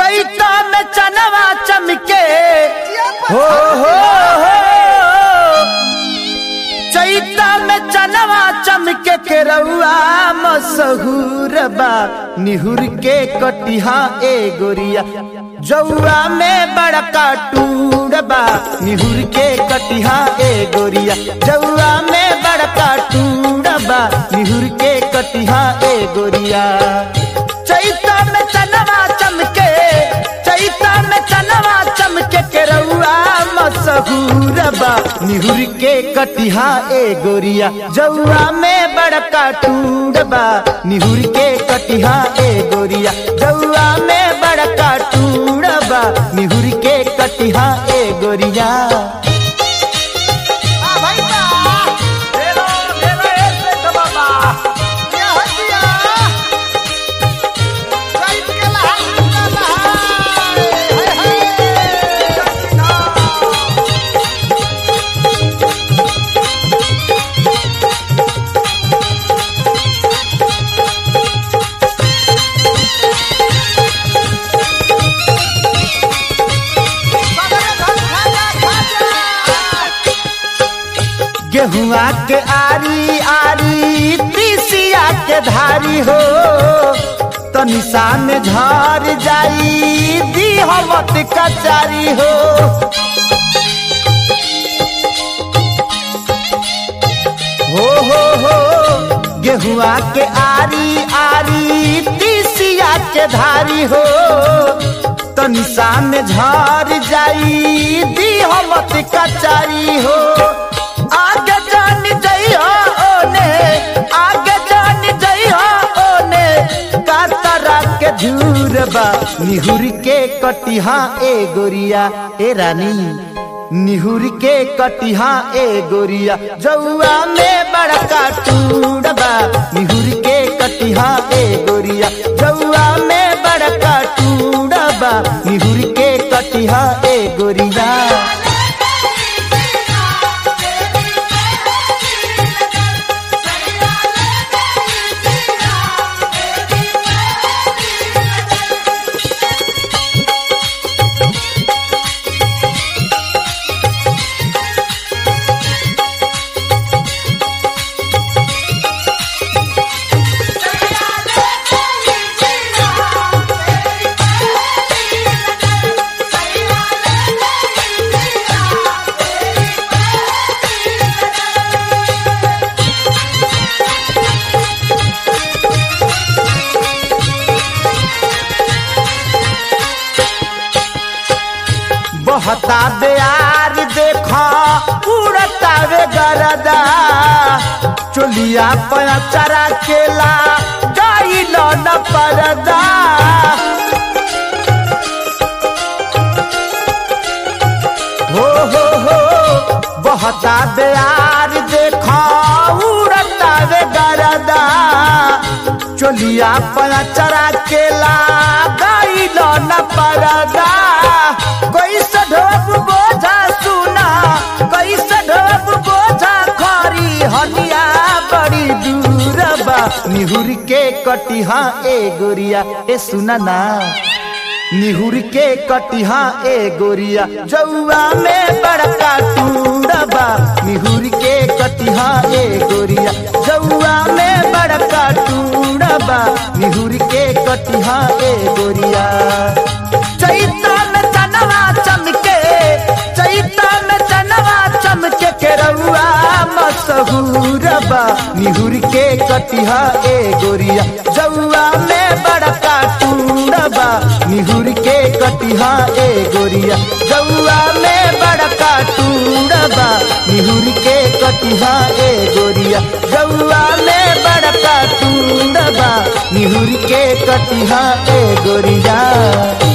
चैता में चनवा चमके हो हो हो चैता में चनवा चमके के रउआ मसहूर बा निहुर के कटिहा ए गोरिया जौआ में बड़का टूर बा निहुर के कटिहा ए गोरिया जौआ में बड़का टूर बा निहुर के कटिहा ए गोरिया चैता में चनवा चमके चैता में चनवा चमके के रउआ मसहूर बा निहुर के कटिहा ए गोरिया जौआ में बड़का टूर बा निहुर के कटिहा ए गोरिया जौआ में बड़का टूर बा निहुर के कटिहा ए गोरिया आ भाई बा ये हो दिया चैत के लहार का लहार हाय हाय सबरे धन खाजा खाजा गेहुआ के आरी आरी तीसिया के धारी हो तनिषा में झर जाई दिहमत कचारी हो हो हो हो गेहुआ के आरी आरी तीसिया के धारी हो तनिषा में झर जाई दिहमत कचारी हो आगे जान जइहो ओने आगे जान जइहो ओने कातरा के झूर बा निहुर के कटिहा ए गोरिया ए रानी निहुर के कटिहा ए गोरिया जौआ में बड़का टूर बा निहुर के कटिहा ए गोरिया जौआ में बड़का टूर बा निहुर के कटिहा ए गोरिया बहता बेयार देखा उड़ता वे गरदा चोलिया पचरा केला गई न परदा हो हो हो बहता बेयार देखा उड़ता वे गरदा चोलिया पचरा केला गई न परदा कैसे ढोप बोझा सुना कैसे ढोप बोझा खरी हनिया बड़ी दूर बा निहुर के कटिहा ए गोरिया ए सुना ना निहुर के कटिहा ए गोरिया जौआ में बड़का टूरबा निहुर के कटिहा ए गोरिया जौआ में बड़का टूरबा निहुर के कटिहा ए गोरिया चैता में चनवा चमके चैता में चनवा चमके के रउआ मसहूरबा निहुर के कटिहा ए गोरिया जौआ में बड़का टूरबा निहुर के कटिहा ए गोरिया जौआ में बड़का टूरबा निहुर के कटिहा ए गोरिया जौआ में बड़का टूरबा निहुर के कटिहा ए गोरिया